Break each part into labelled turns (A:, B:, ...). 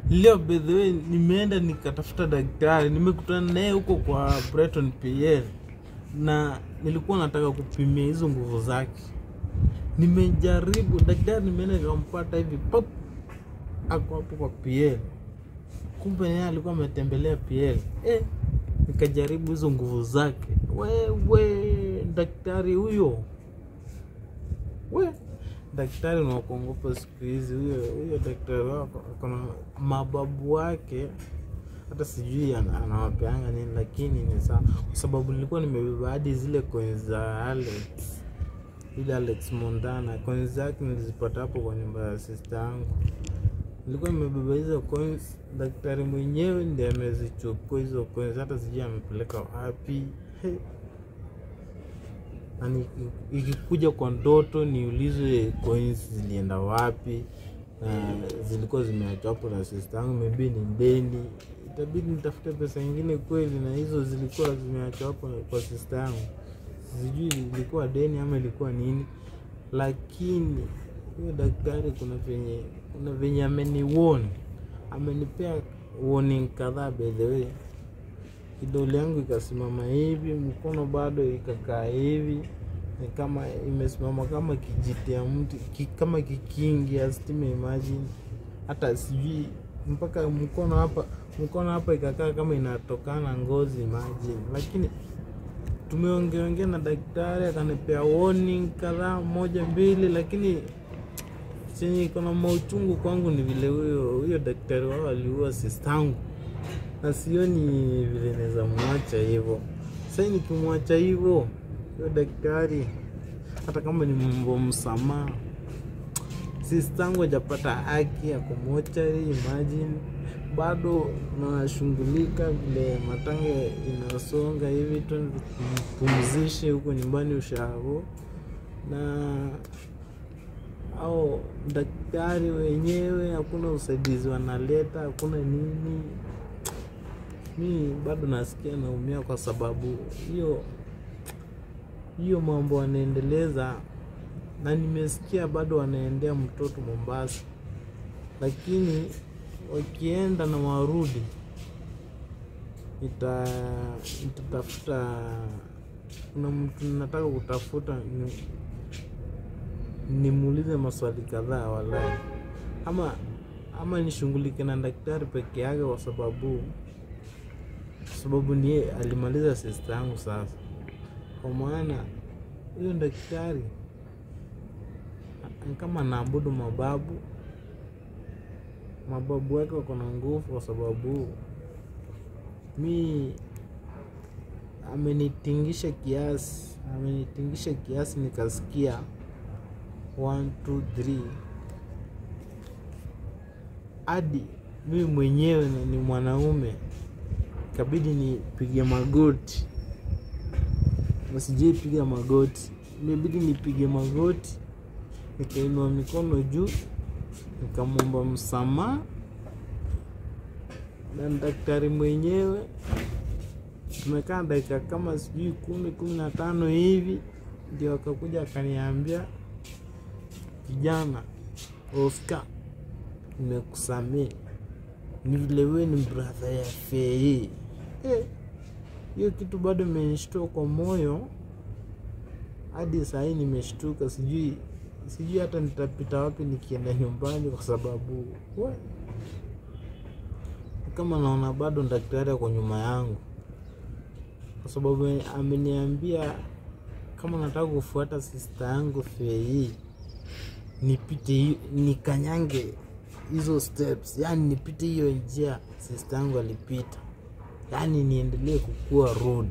A: leo by the way nimeenda nikatafuta daktari nimekutana naye huko kwa Breton PL na nilikuwa nataka kupimia hizo nguvu zake nimejaribu daktari nimeenda nikampata hivi pop ako hapo kwa PL kumbe naye alikuwa ametembelea PL eh, nikajaribu hizo nguvu zake wewe daktari huyo we daktari unakuongopa siku hizi huyo huyo daktari wako akona mababu wake hata sijui ana- anawapeanga nini lakini ni sawa kwa sababu nilikuwa nimebeba hadi zile coins za Alex ile Alex Montana coins zake nilizipata hapo kwa nyumba ya sister yangu nilikuwa nimebeba hizo coins daktari mwenyewe ndiye amezichukua hizo coins hata sijui amepeleka wapi He. na ni- ikikuja kwa ndoto niulizwe coins zilienda wapi na zilikuwa zimeachwa hapo na sister yangu maybe ni deni itabidi nitafute pesa ingine kweli na hizo zilikuwa zimeachwa hapo kwa sister yangu sijui ilikuwa deni ama ilikuwa nini lakini huyo daktari kuna venye kuna venye ameniwon amenipea warning kadhaa by the way kidole yangu ikasimama hivi mkono bado ikakaa hivi ni kama imesimama kama kijiti ya mti ki, kama kikingi ya stima imagine hata sijui mpaka mkono hapa mkono hapa ikakaa kama inatokana ngozi imagine lakini tumeongeongea na daktari akanipea warning kadhaa moja mbili lakini chenye iko na mauchungu kwangu ni vile huyo huyo daktari wao aliua sistangu na sioni vile naweza mwacha hivyo sasa nikimwacha hivyo huyo daktari hata kama ni mambo msamaha sistangu hajapata haki ya kumochari imagine bado nashughulika vile matanga inasonga hivi tu pumzishe huko nyumbani ushago na au daktari wenyewe hakuna usaidizi wanaleta hakuna nini mi bado nasikia naumia kwa sababu hiyo hiyo mambo wanaendeleza na nimesikia bado wanaendea mtoto Mombasa, lakini wakienda na warudi nita nitatafuta, kuna mtu nataka kutafuta ni, nimuulize maswali kadhaa walai, ama ama nishughulike na daktari peke yake, kwa sababu kwa sababu ni yeye alimaliza sister yangu sasa, kwa maana huyo daktari ni kama naabudu mababu mababu wake wako na nguvu, kwa sababu mi amenitingisha kiasi, amenitingisha kiasi nikasikia one, two, three hadi mimi mwenyewe na ni mwanaume ikabidi nipige magoti, nasijai piga magoti, imebidi nipige magoti, nikainua mikono juu, nikamwomba msamaha na daktari mwenyewe. Tumekaa dakika kama sijui kumi kumi na tano hivi, ndio akakuja akaniambia, kijana Oscar, nimekusamee ni vile wewe ni brother ya Fei. Eh, hiyo kitu bado imenishtua kwa moyo hadi saa hii nimeshtuka, sijui sijui hata nitapita wapi nikienda nyumbani, kwa sababu we, kama naona bado daktari ako nyuma yangu, kwa sababu ameniambia kama nataka kufuata sister yangu Fei nipite hi- nikanyange hizo steps, yani nipite hiyo njia sister yangu alipita, yani niendelee kukua road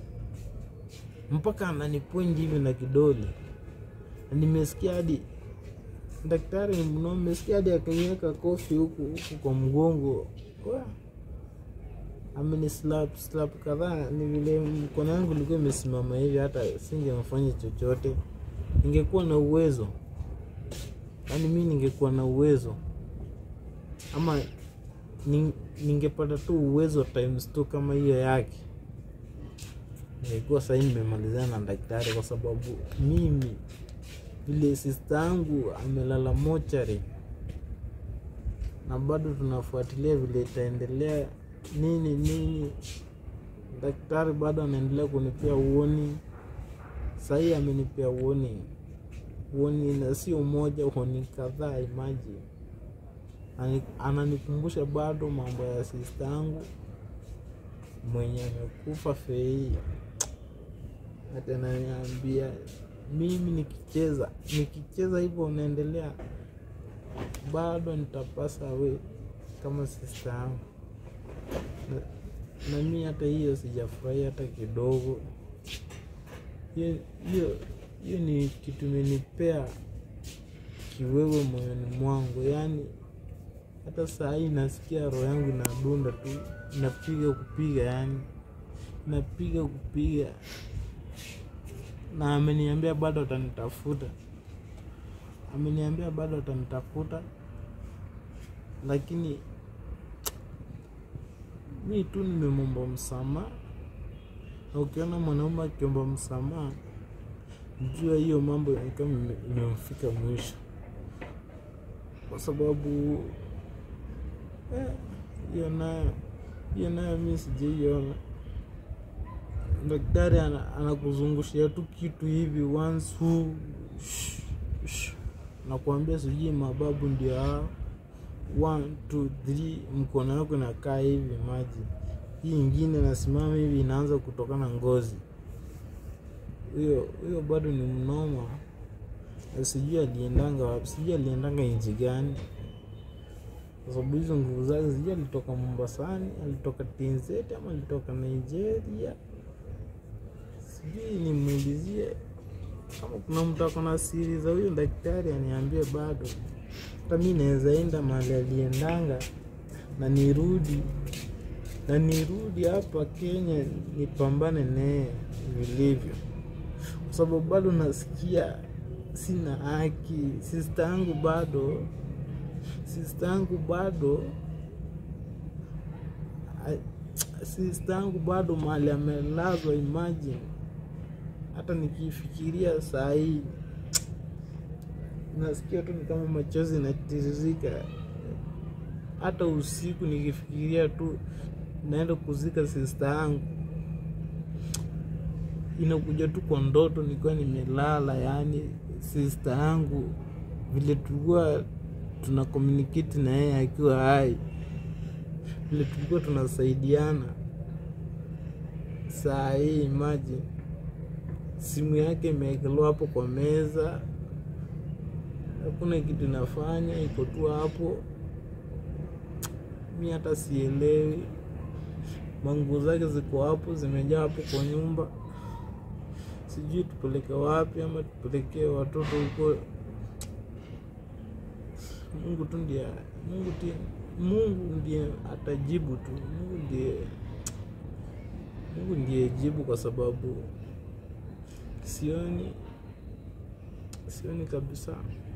A: mpaka ananipointi hivi na kidole. Na Nimesikia hadi daktari ni mnoma, nimesikia hadi akaniweka kofi huku huku kwa mgongo Wa, ameni slap slap kadhaa. Ni vile mkono yangu ilikuwa imesimama hivi, hata singemfanya chochote. Ningekuwa na uwezo, yaani mi ningekuwa na uwezo ama ning- ningepata tu uwezo times two kama hiyo yake, ningekuwa sahii nimemalizana na daktari, kwa sababu mimi vile sista yangu amelala mochari, na bado tunafuatilia vile itaendelea nini nini. Daktari bado anaendelea kunipea uoni, sahii amenipea uoni uoni na sio moja, uoni kadhaa. Imagine Ani- ananikumbusha bado mambo ya sista yangu mwenye amekufa Fei, hata ananiambia mimi nikicheza nikicheza hivyo unaendelea bado nitapasa we kama sista yangu na, na mi hata hiyo sijafurahia hata kidogo. Hiyo hiyo hiyo ni kitu imenipea kiwewe moyoni mwangu, yaani hata saa hii nasikia roho yangu inadunda tu, inapiga kupiga, yani inapiga kupiga, na ameniambia bado atanitafuta, ameniambia bado atanitafuta, lakini mi tu nimemwomba msamaha, na ukiona mwanaume akiomba msamaha, jua hiyo mambo ni kama ime- imemfika mwisho, kwa sababu eh, hiyo nayo hiyo nayo mi sijaiona. Daktari ana- anakuzungushia tu kitu hivi once hu shh, shh. nakuambia sijui mababu ndio hao one two three, mkono wako inakaa hivi maji, hii ingine nasimama hivi inaanza kutokana ngozi. Huyo huyo bado ni mnoma, Na sijui aliendanga wapi, sijui aliendanga nchi gani, kwa sababu hizo nguvu zake sijui alitoka Mombasani, alitoka TZ ama alitoka Nigeria, sijui nimuulizie kama kuna mtu ako na siri za huyo daktari aniambie. Bado hata mi naweza enda mahali aliendanga na nirudi na nirudi hapa Kenya nipambane naye vilivyo, kwa sababu bado nasikia sina haki. Sista yangu bado, sista yangu bado, a- sista yangu bado mahali amelazwa. Imagine hata nikifikiria saa hii nasikia tu ni kama machozi inatiririka. Hata usiku nikifikiria tu naenda kuzika sista yangu, inakuja tu kwa ndoto nikiwa nimelala. Yani sista yangu vile tulikuwa tuna communicate na yeye akiwa hai, vile tulikuwa tunasaidiana. Saa hii imagine simu yake imewekelewa hapo kwa meza, hakuna kitu inafanya, iko tu hapo. Mi hata sielewi, manguo zake ziko hapo, zimejaa hapo kwa nyumba. Sijui tupeleke wapi ama tupelekee watoto huko. Mungu tu ndiye, Mungu ndiye, Mungu ndiye atajibu tu. Mungu ndiye, Mungu ndiye jibu, kwa sababu sioni, sioni kabisa.